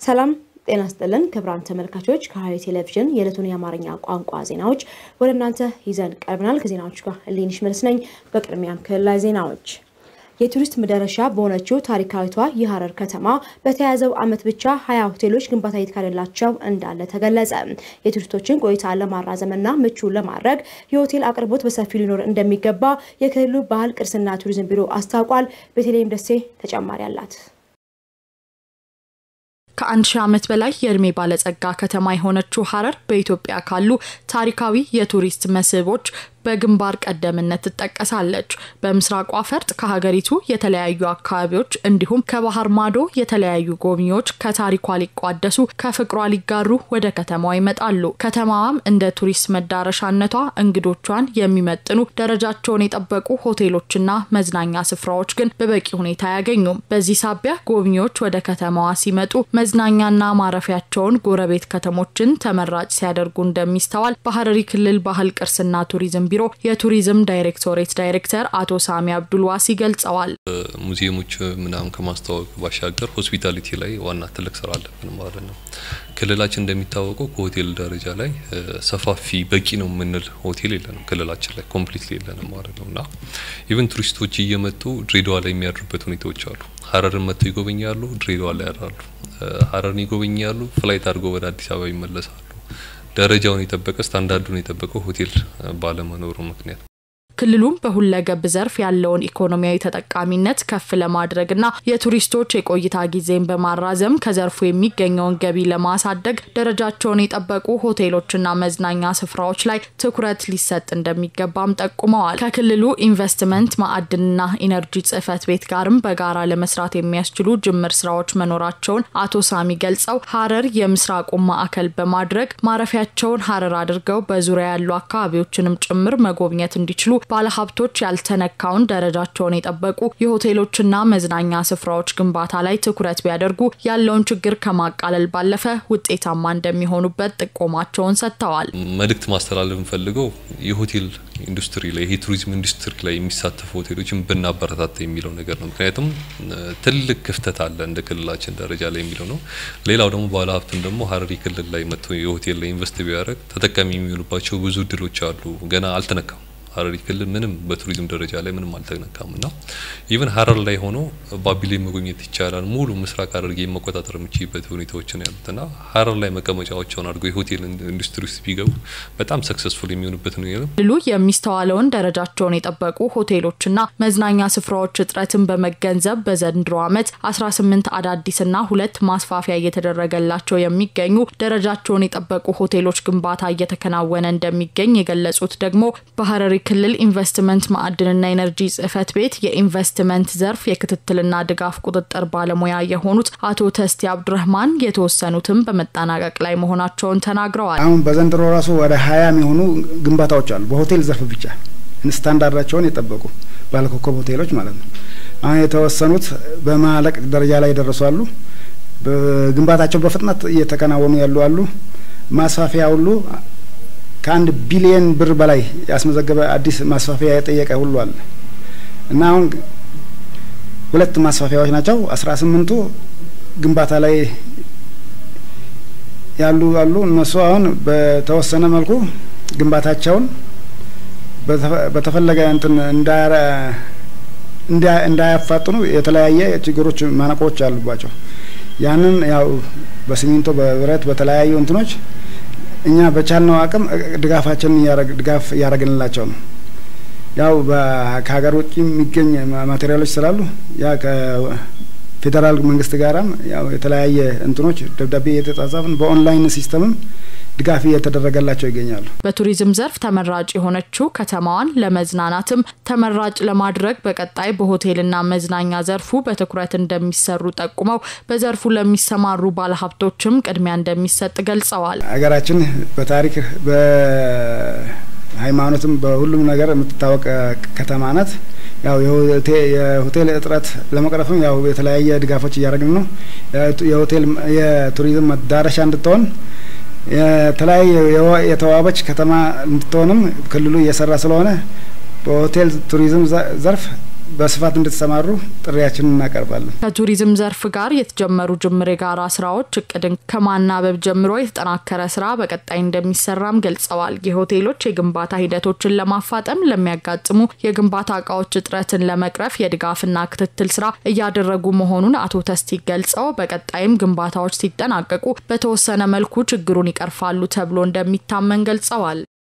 ሰላም ጤና ስጥልን ክቡራን ተመልካቾች፣ ከሐረሪ ቴሌቪዥን የዕለቱን የአማርኛ ቋንቋ ዜናዎች ወደ እናንተ ይዘን ቀርበናል። ከዜናዎቹ ጋር እሌንሽ መልስ ነኝ። በቅድሚያም ክልላዊ ዜናዎች የቱሪስት መዳረሻ በሆነችው ታሪካዊቷ የሐረር ከተማ በተያያዘው ዓመት ብቻ ሀያ ሆቴሎች ግንባታ እየተካሄደላቸው እንዳለ ተገለጸ። የቱሪስቶችን ቆይታ ለማራዘምና ምቹ ለማድረግ የሆቴል አቅርቦት በሰፊው ሊኖር እንደሚገባ የክልሉ ባህል ቅርስና ቱሪዝም ቢሮ አስታውቋል። ቤተልሔም ደሴ ተጨማሪ አላት። ከአንድ ሺህ ዓመት በላይ የእድሜ ባለጸጋ ከተማ የሆነችው ሐረር በኢትዮጵያ ካሉ ታሪካዊ የቱሪስት መስህቦች በግንባር ቀደምነት ትጠቀሳለች። በምስራቋ ፈርጥ ከሀገሪቱ የተለያዩ አካባቢዎች እንዲሁም ከባህር ማዶ የተለያዩ ጎብኚዎች ከታሪኳ ሊቋደሱ ከፍቅሯ ሊጋሩ ወደ ከተማዋ ይመጣሉ። ከተማዋም እንደ ቱሪስት መዳረሻነቷ እንግዶቿን የሚመጥኑ ደረጃቸውን የጠበቁ ሆቴሎችና መዝናኛ ስፍራዎች ግን በበቂ ሁኔታ አያገኙም። በዚህ ሳቢያ ጎብኚዎች ወደ ከተማዋ ሲመጡ መዝናኛና ማረፊያቸውን ጎረቤት ከተሞችን ተመራጭ ሲያደርጉ እንደሚስተዋል በሐረሪ ክልል ባህል ቅርስና ቱሪዝም ቢሮ የቱሪዝም ዳይሬክቶሬት ዳይሬክተር አቶ ሳሚ አብዱልዋሲ ገልጸዋል። ሙዚየሞች ምናምን ከማስተዋወቅ ባሻገር ሆስፒታሊቲ ላይ ዋና ትልቅ ስራ አለብን ማለት ነው። ክልላችን እንደሚታወቀው ከሆቴል ደረጃ ላይ ሰፋፊ በቂ ነው የምንል ሆቴል የለንም። ክልላችን ላይ ኮምፕሊት የለንም ማለት ነው እና ኢቨን ቱሪስቶች እየመጡ ድሬዳዋ ላይ የሚያድሩበት ሁኔታዎች አሉ። ሀረርን መጥተው ይጎበኛሉ፣ ድሬዳዋ ላይ ያድራሉ። ሀረርን ይጎበኛሉ፣ ፍላይት አድርገው ወደ አዲስ አበባ ይመለሳሉ። ደረጃውን የጠበቀ ስታንዳርዱን የጠበቀ ሆቴል ባለመኖሩ ምክንያት ክልሉም በሁለገብ ዘርፍ ያለውን ኢኮኖሚያዊ ተጠቃሚነት ከፍ ለማድረግና የቱሪስቶች የቆይታ ጊዜን በማራዘም ከዘርፉ የሚገኘውን ገቢ ለማሳደግ ደረጃቸውን የጠበቁ ሆቴሎችና መዝናኛ ስፍራዎች ላይ ትኩረት ሊሰጥ እንደሚገባም ጠቁመዋል። ከክልሉ ኢንቨስትመንት ማዕድንና ኢነርጂ ጽሕፈት ቤት ጋርም በጋራ ለመስራት የሚያስችሉ ጅምር ስራዎች መኖራቸውን አቶ ሳሚ ገልጸው ሐረር የምስራቁን ማዕከል በማድረግ ማረፊያቸውን ሐረር አድርገው በዙሪያ ያሉ አካባቢዎችንም ጭምር መጎብኘት እንዲችሉ ባለሀብቶች ያልተነካውን ደረጃቸውን የጠበቁ የሆቴሎችና መዝናኛ ስፍራዎች ግንባታ ላይ ትኩረት ቢያደርጉ ያለውን ችግር ከማቃለል ባለፈ ውጤታማ እንደሚሆኑበት ጥቆማቸውን ሰጥተዋል። መልእክት ማስተላለፍ የምፈልገው የሆቴል ኢንዱስትሪ ላይ ይሄ ቱሪዝም ኢንዱስትሪ ላይ የሚሳተፉ ሆቴሎችን ብናበረታታ የሚለው ነገር ነው። ምክንያቱም ትልቅ ክፍተት አለ እንደ ክልላችን ደረጃ ላይ የሚለው ነው። ሌላው ደግሞ ባለሀብቱን ደግሞ ሐረሪ ክልል ላይ መጥቶ የሆቴል ላይ ኢንቨስት ቢያደርግ ተጠቃሚ የሚሆኑባቸው ብዙ እድሎች አሉ። ገና አልተነካም። ሐረሪ ክልል ምንም በቱሪዝም ደረጃ ላይ ምንም አልተነካም እና ኢቨን ሐረር ላይ ሆኖ ባቢሌ መጎብኘት ይቻላል። ሙሉ ምስራቅ ሐረርጌ መቆጣጠር የሚችልበት ሁኔታዎች ነው ያሉት እና ሐረር ላይ መቀመጫዎቸውን አድርገው የሆቴል ኢንዱስትሪ ውስጥ ቢገቡ በጣም ሰክሰስፉል የሚሆኑበት ነው ያለው። ክልሉ የሚስተዋለውን ደረጃቸውን የጠበቁ ሆቴሎችና መዝናኛ ስፍራዎች እጥረትን በመገንዘብ በዘንድሮ ዓመት 18 አዳዲስና ሁለት ማስፋፊያ እየተደረገላቸው የሚገኙ ደረጃቸውን የጠበቁ ሆቴሎች ግንባታ እየተከናወነ እንደሚገኝ የገለጹት ደግሞ በሐረሪ ክልል ኢንቨስትመንት ማዕድንና ኤነርጂ ጽሕፈት ቤት የኢንቨስትመንት ዘርፍ የክትትልና ድጋፍ ቁጥጥር ባለሙያ የሆኑት አቶ ተስቲ አብዱረህማን የተወሰኑትም በመጠናቀቅ ላይ መሆናቸውን ተናግረዋል። አሁን በዘንድሮ ራሱ ወደ ሀያ የሚሆኑ ግንባታዎች አሉ። በሆቴል ዘርፍ ብቻ ስታንዳርዳቸውን የጠበቁ ባለኮከብ ሆቴሎች ማለት ነው። አሁን የተወሰኑት በማለቅ ደረጃ ላይ የደረሱ አሉ። ግንባታቸው በፍጥነት እየተከናወኑ ያሉ አሉ። ማስፋፊያ ሁሉ ከአንድ ቢሊየን ብር በላይ ያስመዘገበ አዲስ ማስፋፊያ የጠየቀ ሁሉ አለ እና አሁን ሁለት ማስፋፊያዎች ናቸው። አስራ ስምንቱ ግንባታ ላይ ያሉ አሉ። እነሱ አሁን በተወሰነ መልኩ ግንባታቸውን በተፈለገ እንትን እንዳያፋጥኑ የተለያየ ችግሮች ማነቆዎች አሉባቸው። ያንን ያው በሲሚንቶ በብረት በተለያዩ እንትኖች እኛ በቻልነው አቅም ድጋፋችንን ድጋፍ እያደረግንላቸው ነው። ያው ከሀገር ውጭ የሚገኝ ማቴሪያሎች ስላሉ ያ ከፌዴራል መንግስት ጋራም ያው የተለያየ እንትኖች ደብዳቤ እየተጻጻፍን በኦንላይን ሲስተምም ድጋፍ እየተደረገላቸው ይገኛሉ። በቱሪዝም ዘርፍ ተመራጭ የሆነችው ከተማዋን ለመዝናናትም ተመራጭ ለማድረግ በቀጣይ በሆቴልና መዝናኛ ዘርፉ በትኩረት እንደሚሰሩ ጠቁመው በዘርፉ ለሚሰማሩ ባለሀብቶችም ቅድሚያ እንደሚሰጥ ገልጸዋል። ሀገራችን በታሪክ በሃይማኖትም በሁሉም ነገር የምትታወቅ ከተማ ናት። ያው የሆቴል እጥረት ለመቅረፍም ያው የተለያየ ድጋፎች እያደረግን ነው። የሆቴል የቱሪዝም መዳረሻ እንድትሆን የተለያየ የተዋበች ከተማ እንድትሆንም ክልሉ እየሰራ ስለሆነ በሆቴል ቱሪዝም ዘርፍ በስፋት እንድትሰማሩ ጥሪያችንን እናቀርባለን። ከቱሪዝም ዘርፍ ጋር የተጀመሩ ጅምር የጋራ ስራዎች እቅድን ከማናበብ ጀምሮ የተጠናከረ ስራ በቀጣይ እንደሚሰራም ገልጸዋል። የሆቴሎች የግንባታ ሂደቶችን ለማፋጠም ለሚያጋጥሙ የግንባታ እቃዎች እጥረትን ለመቅረፍ የድጋፍና ክትትል ስራ እያደረጉ መሆኑን አቶ ተስቲ ገልጸው በቀጣይም ግንባታዎች ሲጠናቀቁ በተወሰነ መልኩ ችግሩን ይቀርፋሉ ተብሎ እንደሚታመን ገልጸዋል።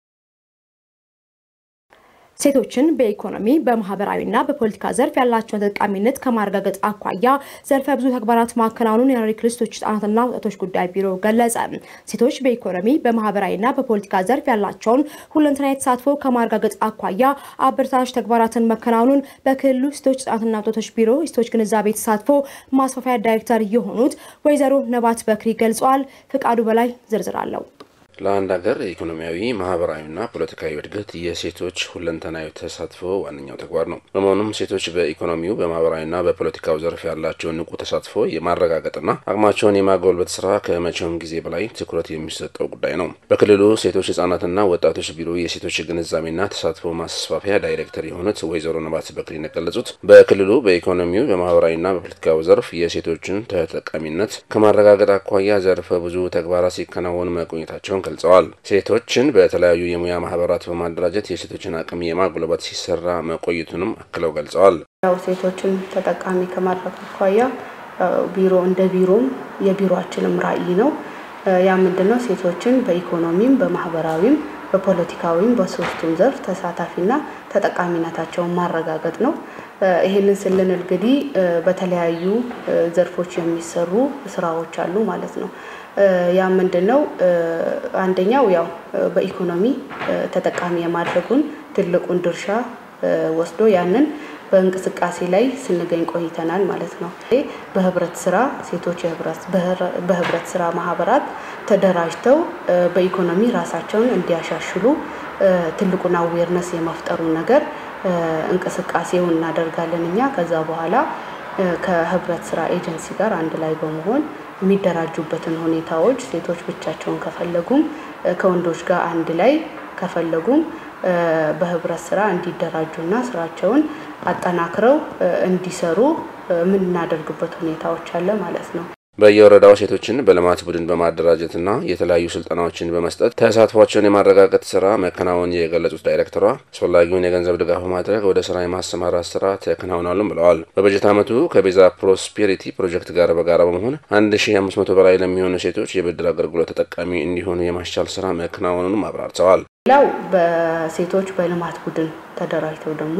ሴቶችን በኢኮኖሚ በማህበራዊና በፖለቲካ ዘርፍ ያላቸውን ተጠቃሚነት ከማረጋገጥ አኳያ ዘርፈ ብዙ ተግባራት ማከናወኑን የሐረሪ ክልል ሴቶች ህጻናትና ወጣቶች ጉዳይ ቢሮ ገለጸ። ሴቶች በኢኮኖሚ በማህበራዊና በፖለቲካ ዘርፍ ያላቸውን ሁለንተናዊ ተሳትፎ ከማረጋገጥ አኳያ አበረታች ተግባራትን መከናወኑን በክልሉ ሴቶች ህጻናትና ወጣቶች ቢሮ የሴቶች ግንዛቤ ተሳትፎ ማስፋፊያ ዳይሬክተር የሆኑት ወይዘሮ ነባት በክሪ ገልጸዋል። ፍቃዱ በላይ ዝርዝር አለው። ለአንድ ሀገር ኢኮኖሚያዊ ማህበራዊና ፖለቲካዊ እድገት የሴቶች ሁለንተናዊ ተሳትፎ ዋነኛው ተግባር ነው። በመሆኑም ሴቶች በኢኮኖሚው በማህበራዊና በፖለቲካው ዘርፍ ያላቸውን ንቁ ተሳትፎ የማረጋገጥና አቅማቸውን የማጎልበት ስራ ከመቼውም ጊዜ በላይ ትኩረት የሚሰጠው ጉዳይ ነው። በክልሉ ሴቶች ህጻናትና ወጣቶች ቢሮ የሴቶች ግንዛቤና ተሳትፎ ማስፋፊያ ዳይሬክተር የሆኑት ወይዘሮ ነባት በክሪ እንደገለጹት በክልሉ በኢኮኖሚው በማህበራዊና በፖለቲካው ዘርፍ የሴቶችን ተጠቃሚነት ከማረጋገጥ አኳያ ዘርፈ ብዙ ተግባራት ሲከናወኑ መቆየታቸውን ገልጸዋል። ሴቶችን በተለያዩ የሙያ ማህበራት በማደራጀት የሴቶችን አቅም የማጉልበት ሲሰራ መቆየቱንም አክለው ገልጸዋል። ያው ሴቶችን ተጠቃሚ ከማድረግ አኳያ ቢሮ እንደ ቢሮም የቢሮአችንም ራዕይ ነው። ያ ምንድነው? ሴቶችን በኢኮኖሚም በማህበራዊም በፖለቲካዊም በሶስቱም ዘርፍ ተሳታፊና ተጠቃሚነታቸውን ማረጋገጥ ነው። ይህንን ስልን እንግዲህ በተለያዩ ዘርፎች የሚሰሩ ስራዎች አሉ ማለት ነው። ያ ምንድን ነው? አንደኛው ያው በኢኮኖሚ ተጠቃሚ የማድረጉን ትልቁን ድርሻ ወስዶ ያንን በእንቅስቃሴ ላይ ስንገኝ ቆይተናል ማለት ነው። በህብረት ስራ ሴቶች በህብረት ስራ ማህበራት ተደራጅተው በኢኮኖሚ ራሳቸውን እንዲያሻሽሉ ትልቁን አዌርነስ የመፍጠሩ ነገር እንቅስቃሴውን እናደርጋለን እኛ ከዛ በኋላ ከህብረት ስራ ኤጀንሲ ጋር አንድ ላይ በመሆን የሚደራጁበትን ሁኔታዎች ሴቶች ብቻቸውን ከፈለጉም ከወንዶች ጋር አንድ ላይ ከፈለጉም በህብረት ስራ እንዲደራጁና ስራቸውን አጠናክረው እንዲሰሩ የምናደርግበት ሁኔታዎች አለ ማለት ነው። በየወረዳው ሴቶችን በልማት ቡድን በማደራጀትና የተለያዩ ስልጠናዎችን በመስጠት ተሳትፏቸውን የማረጋገጥ ስራ መከናወን የገለጹት ዳይሬክተሯ አስፈላጊውን የገንዘብ ድጋፍ በማድረግ ወደ ስራ የማሰማራት ስራ ተከናውናሉም ብለዋል። በበጀት ዓመቱ ከቤዛ ፕሮስፔሪቲ ፕሮጀክት ጋር በጋራ በመሆን አንድ ሺ አምስት መቶ በላይ ለሚሆኑ ሴቶች የብድር አገልግሎት ተጠቃሚ እንዲሆኑ የማስቻል ስራ መከናወኑንም አብራርተዋል። ሌላው በሴቶች በልማት ቡድን ተደራጅተው ደግሞ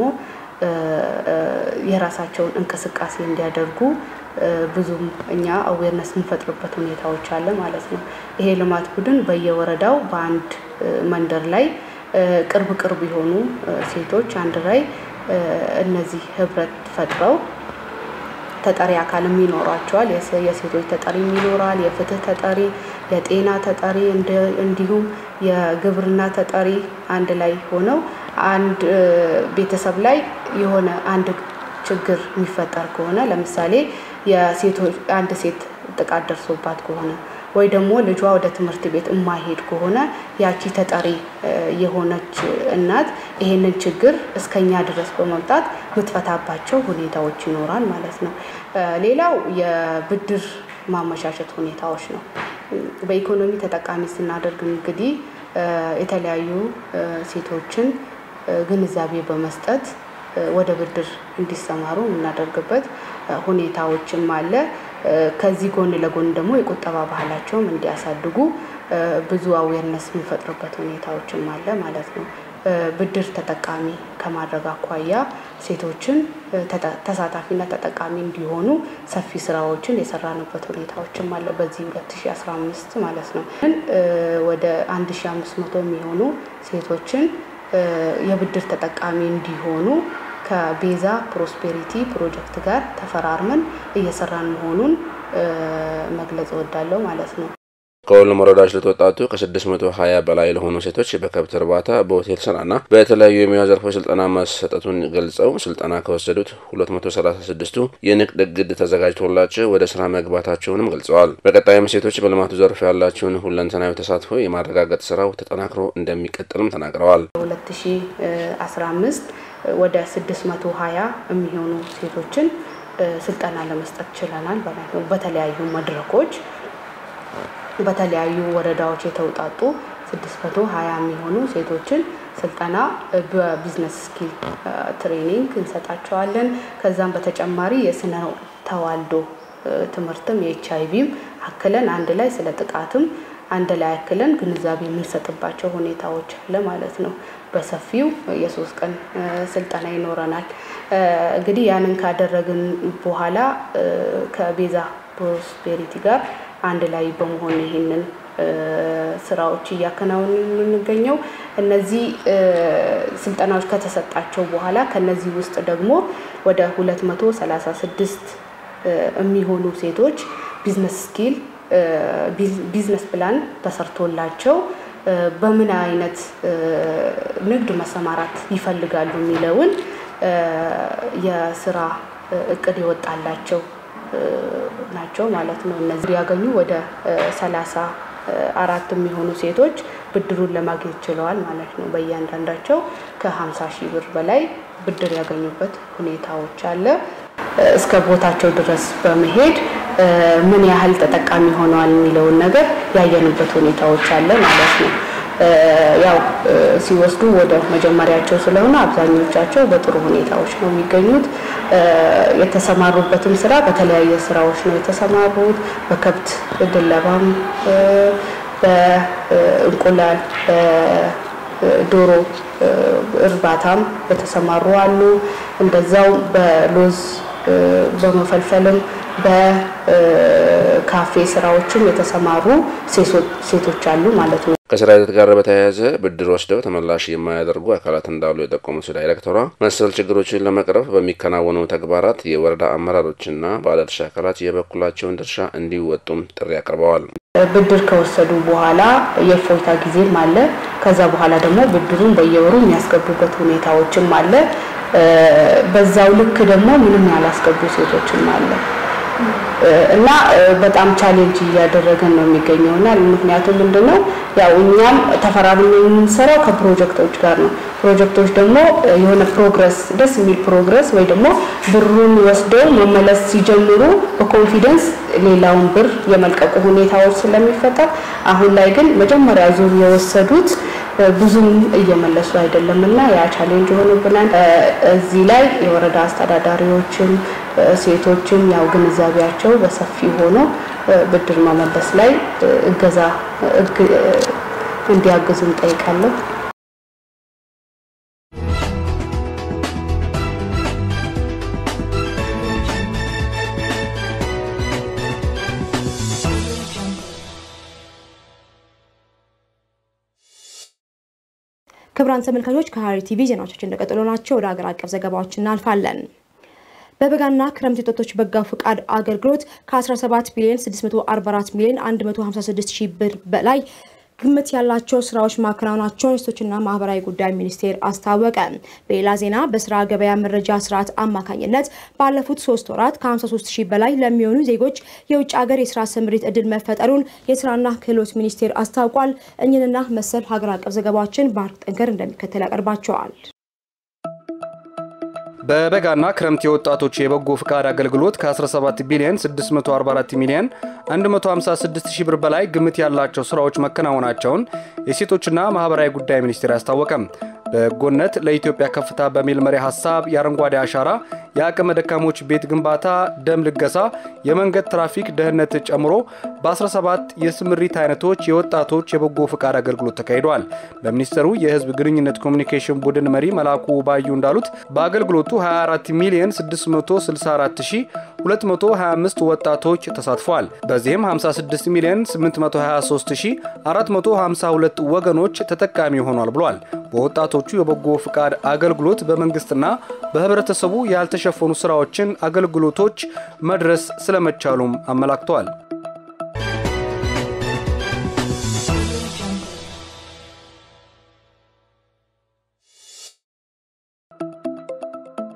የራሳቸውን እንቅስቃሴ እንዲያደርጉ ብዙም እኛ አዌርነስ የምንፈጥርበት ሁኔታዎች አለ ማለት ነው። ይሄ ልማት ቡድን በየወረዳው በአንድ መንደር ላይ ቅርብ ቅርብ የሆኑ ሴቶች አንድ ላይ እነዚህ ህብረት ፈጥረው ተጠሪ አካልም ይኖሯቸዋል። የሴቶች ተጠሪ ይኖራል፣ የፍትህ ተጠሪ፣ የጤና ተጠሪ እንዲሁም የግብርና ተጠሪ አንድ ላይ ሆነው አንድ ቤተሰብ ላይ የሆነ አንድ ችግር የሚፈጠር ከሆነ ለምሳሌ የሴቶች አንድ ሴት ጥቃት ደርሶባት ከሆነ ወይ ደግሞ ልጇ ወደ ትምህርት ቤት የማይሄድ ከሆነ ያቺ ተጠሪ የሆነች እናት ይሄንን ችግር እስከኛ ድረስ በመምጣት የምትፈታባቸው ሁኔታዎች ይኖራል ማለት ነው። ሌላው የብድር ማመቻቸት ሁኔታዎች ነው። በኢኮኖሚ ተጠቃሚ ስናደርግ እንግዲህ የተለያዩ ሴቶችን ግንዛቤ በመስጠት ወደ ብድር እንዲሰማሩ የምናደርግበት ሁኔታዎችም አለ። ከዚህ ጎን ለጎን ደግሞ የቁጠባ ባህላቸውም እንዲያሳድጉ ብዙ አዌርነስ የምንፈጥርበት ሁኔታዎችም አለ ማለት ነው። ብድር ተጠቃሚ ከማድረግ አኳያ ሴቶችን ተሳታፊና ተጠቃሚ እንዲሆኑ ሰፊ ስራዎችን የሰራንበት ሁኔታዎችም አለ በዚህ 2015 ማለት ነው። ወደ 1500 የሚሆኑ ሴቶችን የብድር ተጠቃሚ እንዲሆኑ ከቤዛ ፕሮስፔሪቲ ፕሮጀክት ጋር ተፈራርመን እየሰራን መሆኑን መግለጽ እወዳለሁ ማለት ነው። ከሁሉም ወረዳዎች ለተወጣጡ ከ620 በላይ ለሆኑ ሴቶች በከብት እርባታ፣ በሆቴል ስራና በተለያዩ የሙያ ዘርፎች ስልጠና መሰጠቱን ገልጸው ስልጠና ከወሰዱት 236ቱ የንግድ እግድ ተዘጋጅቶላቸው ወደ ስራ መግባታቸውንም ገልጸዋል። በቀጣይም ሴቶች በልማቱ ዘርፍ ያላቸውን ሁለንተናዊ ተሳትፎ የማረጋገጥ ስራው ተጠናክሮ እንደሚቀጥልም ተናግረዋል። 2015 ወደ 620 የሚሆኑ ሴቶችን ስልጠና ለመስጠት ችለናል ማለት ነው። በተለያዩ መድረኮች በተለያዩ ወረዳዎች የተውጣጡ 620 የሚሆኑ ሴቶችን ስልጠና በቢዝነስ ስኪል ትሬኒንግ እንሰጣቸዋለን። ከዛም በተጨማሪ የስነ ተዋልዶ ትምህርትም የኤች አይቪም አክለን አንድ ላይ ስለ ጥቃትም አንድ ላይ አክለን ግንዛቤ የምንሰጥባቸው ሁኔታዎች አለ ማለት ነው። በሰፊው የሶስት ቀን ስልጠና ይኖረናል። እንግዲህ ያንን ካደረግን በኋላ ከቤዛ ፕሮስፔሪቲ ጋር አንድ ላይ በመሆን ይህንን ስራዎች እያከናወን የምንገኘው እነዚህ ስልጠናዎች ከተሰጣቸው በኋላ ከነዚህ ውስጥ ደግሞ ወደ 236 የሚሆኑ ሴቶች ቢዝነስ ስኪል ቢዝነስ ፕላን ተሰርቶላቸው በምን አይነት ንግድ መሰማራት ይፈልጋሉ የሚለውን የስራ እቅድ የወጣላቸው ናቸው ማለት ነው። እነዚህ ያገኙ ወደ ሰላሳ አራት የሚሆኑ ሴቶች ብድሩን ለማግኘት ችለዋል ማለት ነው። በእያንዳንዳቸው ከ50 ሺህ ብር በላይ ብድር ያገኙበት ሁኔታዎች አለ። እስከ ቦታቸው ድረስ በመሄድ ምን ያህል ተጠቃሚ ሆነዋል የሚለውን ነገር ያየንበት ሁኔታዎች አለ ማለት ነው። ያው ሲወስዱ ወደ መጀመሪያቸው ስለሆነ አብዛኞቻቸው በጥሩ ሁኔታዎች ነው የሚገኙት። የተሰማሩበትም ስራ በተለያየ ስራዎች ነው የተሰማሩት። በከብት ድለባም፣ በእንቁላል፣ በዶሮ እርባታም የተሰማሩ አሉ። እንደዛው በሎዝ በመፈልፈልም በካፌ ስራዎችም የተሰማሩ ሴቶች አሉ ማለት ነው። ከስራ ሂደት ጋር በተያያዘ ብድር ወስደው ተመላሽ የማያደርጉ አካላት እንዳሉ የጠቆሙት ዳይሬክተሯ መሰል ችግሮችን ለመቅረፍ በሚከናወኑ ተግባራት የወረዳ አመራሮችና ባለድርሻ አካላት የበኩላቸውን ድርሻ እንዲወጡም ጥሪ አቅርበዋል። ብድር ከወሰዱ በኋላ የእፎይታ ጊዜም አለ። ከዛ በኋላ ደግሞ ብድሩን በየወሩ የሚያስገቡበት ሁኔታዎችም አለ። በዛው ልክ ደግሞ ምንም ያላስገቡ ሴቶችም አለ እና በጣም ቻሌንጅ እያደረገን ነው የሚገኘው እና ምክንያቱም ምንድነው ያው እኛም ተፈራርመን የምንሰራው ከፕሮጀክቶች ጋር ነው። ፕሮጀክቶች ደግሞ የሆነ ፕሮግረስ ደስ የሚል ፕሮግረስ ወይ ደግሞ ብሩን ወስደው መመለስ ሲጀምሩ በኮንፊደንስ ሌላውን ብር የመልቀቁ ሁኔታዎች ስለሚፈጠር አሁን ላይ ግን መጀመሪያ ዙር የወሰዱት ብዙም እየመለሱ አይደለም እና ያ ቻሌንጅ ሆኖብናል። እዚህ ላይ የወረዳ አስተዳዳሪዎችም ሴቶችም ያው ግንዛቤያቸው በሰፊ ሆኖ ብድር መመለስ ላይ እገዛ እንዲያግዙ እንጠይቃለሁ። ክቡራን ተመልካቾች ከሐረሪ ቲቪ ዜናዎቻችን እንደቀጠሉ ናቸው። ወደ ሀገር አቀፍ ዘገባዎች እናልፋለን። በበጋና ክረምት የወጣቶች በጎ ፈቃድ አገልግሎት ከ17 ቢሊዮን 644 ሚሊዮን 156 ሺህ ብር በላይ ግምት ያላቸው ስራዎች ማከናወናቸውን የሴቶችና ማህበራዊ ጉዳይ ሚኒስቴር አስታወቀ። በሌላ ዜና በስራ ገበያ መረጃ ስርዓት አማካኝነት ባለፉት ሶስት ወራት ከ53 ሺህ በላይ ለሚሆኑ ዜጎች የውጭ ሀገር የስራ ስምሪት እድል መፈጠሩን የስራና ክህሎት ሚኒስቴር አስታውቋል። እኝንና መሰል ሀገር አቀፍ ዘገባዎችን ባህር ጠንከር እንደሚከተል ያቀርባቸዋል። በበጋና ክረምት የወጣቶች የበጎ ፍቃድ አገልግሎት ከ17 ቢሊዮን 644 ሚሊዮን 156 ሺህ ብር በላይ ግምት ያላቸው ስራዎች መከናወናቸውን የሴቶችና ማህበራዊ ጉዳይ ሚኒስቴር አስታወቀም። በጎነት ለኢትዮጵያ ከፍታ በሚል መሪ ሀሳብ የአረንጓዴ አሻራ፣ የአቅመ ደካሞች ቤት ግንባታ፣ ደም ልገሳ፣ የመንገድ ትራፊክ ደህንነት ጨምሮ በ17 የስምሪት አይነቶች የወጣቶች የበጎ ፍቃድ አገልግሎት ተካሂደዋል። በሚኒስቴሩ የህዝብ ግንኙነት ኮሚኒኬሽን ቡድን መሪ መላኩ ባዩ እንዳሉት በአገልግሎቱ 24 ሚሊዮን 664225 ወጣቶች ተሳትፈዋል። በዚህም 56 ሚሊዮን 823452 ወገኖች ተጠቃሚ ሆኗል ብሏል። በወጣቶቹ የበጎ ፍቃድ አገልግሎት በመንግስትና በህብረተሰቡ ያልተሸፈኑ ስራዎችን አገልግሎቶች መድረስ ስለመቻሉም አመላክተዋል።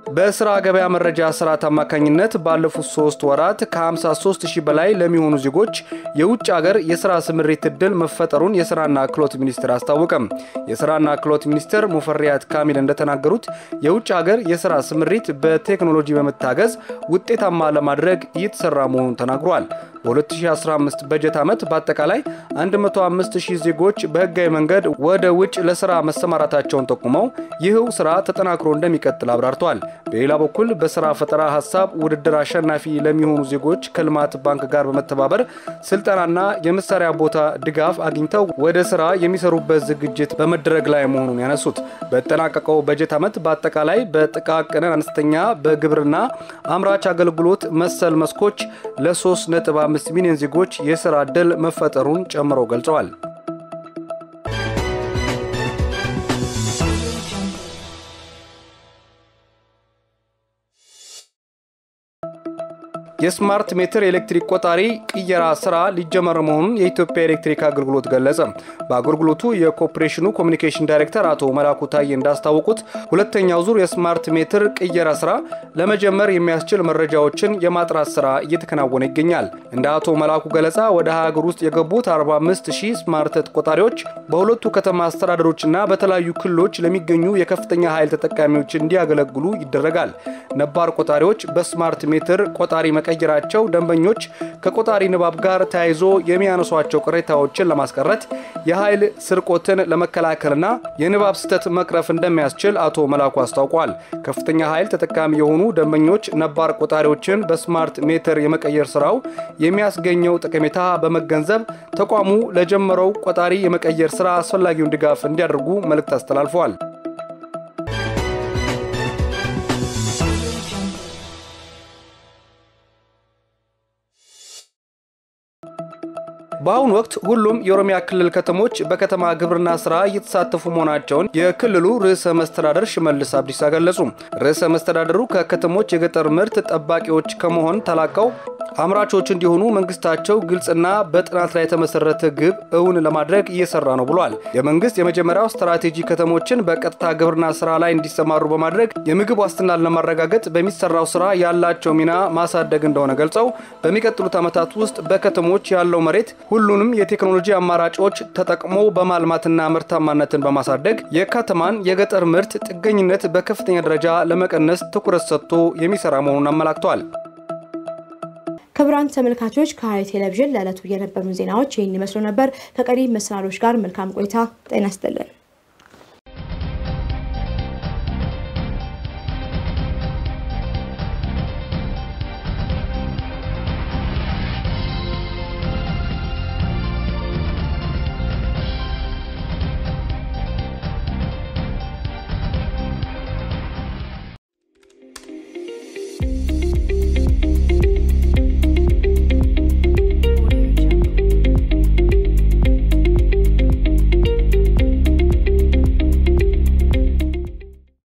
በስራ ገበያ መረጃ ስርዓት አማካኝነት ባለፉት ሶስት ወራት ከ53 ሺህ በላይ ለሚሆኑ ዜጎች የውጭ ሀገር የስራ ስምሪት እድል መፈጠሩን የስራና ክህሎት ሚኒስቴር አስታወቀም። የስራና ክህሎት ሚኒስትር ሙፈሪያት ካሚል እንደተናገሩት የውጭ ሀገር የስራ ስምሪት በቴክኖሎጂ በመታገዝ ውጤታማ ለማድረግ እየተሰራ መሆኑን ተናግሯል። በ2015 በጀት ዓመት በአጠቃላይ 105 ሺህ ዜጎች በህጋዊ መንገድ ወደ ውጭ ለስራ መሰማራታቸውን ጠቁመው ይህው ስራ ተጠናክሮ እንደሚቀጥል አብራርተዋል። በሌላ በኩል በስራ ፈጠራ ሀሳብ ውድድር አሸናፊ ለሚሆኑ ዜጎች ከልማት ባንክ ጋር በመተባበር ስልጠናና የመሳሪያ ቦታ ድጋፍ አግኝተው ወደ ስራ የሚሰሩበት ዝግጅት በመደረግ ላይ መሆኑን ያነሱት በተጠናቀቀው በጀት ዓመት በአጠቃላይ በጥቃቅን አነስተኛ፣ በግብርና አምራች አገልግሎት መሰል መስኮች ለ3.5 ሚሊዮን ዜጎች የስራ ዕድል መፈጠሩን ጨምረው ገልጸዋል። የስማርት ሜትር ኤሌክትሪክ ቆጣሪ ቅየራ ስራ ሊጀመር መሆኑን የኢትዮጵያ ኤሌክትሪክ አገልግሎት ገለጸ። በአገልግሎቱ የኮርፖሬሽኑ ኮሚኒኬሽን ዳይሬክተር አቶ መላኩ ታዬ እንዳስታወቁት ሁለተኛው ዙር የስማርት ሜትር ቅየራ ስራ ለመጀመር የሚያስችል መረጃዎችን የማጥራት ስራ እየተከናወነ ይገኛል። እንደ አቶ መላኩ ገለጻ ወደ ሀገር ውስጥ የገቡት 45 ሺህ ስማርት ቆጣሪዎች በሁለቱ ከተማ አስተዳደሮችና በተለያዩ ክልሎች ለሚገኙ የከፍተኛ ኃይል ተጠቃሚዎች እንዲያገለግሉ ይደረጋል። ነባር ቆጣሪዎች በስማርት ሜትር ቆጣሪ መቀየራቸው ደንበኞች ከቆጣሪ ንባብ ጋር ተያይዞ የሚያነሷቸው ቅሬታዎችን ለማስቀረት የኃይል ስርቆትን ለመከላከልና የንባብ ስህተት መቅረፍ እንደሚያስችል አቶ መላኩ አስታውቋል። ከፍተኛ ኃይል ተጠቃሚ የሆኑ ደንበኞች ነባር ቆጣሪዎችን በስማርት ሜትር የመቀየር ስራው የሚያስገኘው ጠቀሜታ በመገንዘብ ተቋሙ ለጀመረው ቆጣሪ የመቀየር ስራ አስፈላጊውን ድጋፍ እንዲያደርጉ መልእክት አስተላልፈዋል። በአሁኑ ወቅት ሁሉም የኦሮሚያ ክልል ከተሞች በከተማ ግብርና ስራ እየተሳተፉ መሆናቸውን የክልሉ ርዕሰ መስተዳደር ሽመልስ አብዲሳ ገለጹ። ርዕሰ መስተዳደሩ ከከተሞች የገጠር ምርት ጠባቂዎች ከመሆን ተላቀው አምራቾች እንዲሆኑ መንግስታቸው ግልጽና በጥናት ላይ የተመሰረተ ግብ እውን ለማድረግ እየሰራ ነው ብሏል። የመንግስት የመጀመሪያው ስትራቴጂ ከተሞችን በቀጥታ ግብርና ስራ ላይ እንዲሰማሩ በማድረግ የምግብ ዋስትናን ለማረጋገጥ በሚሰራው ስራ ያላቸው ሚና ማሳደግ እንደሆነ ገልጸው በሚቀጥሉት ዓመታት ውስጥ በከተሞች ያለው መሬት ሁሉንም የቴክኖሎጂ አማራጮች ተጠቅሞ በማልማትና ምርታማነትን በማሳደግ የከተማን የገጠር ምርት ጥገኝነት በከፍተኛ ደረጃ ለመቀነስ ትኩረት ሰጥቶ የሚሰራ መሆኑን አመላክተዋል። ክቡራን ተመልካቾች ከሐረሪ ቴሌቪዥን ለዕለቱ የነበሩን ዜናዎች ይህን ይመስሉ ነበር። ከቀሪ መሰናዶች ጋር መልካም ቆይታ። ጤና ይስጥልን።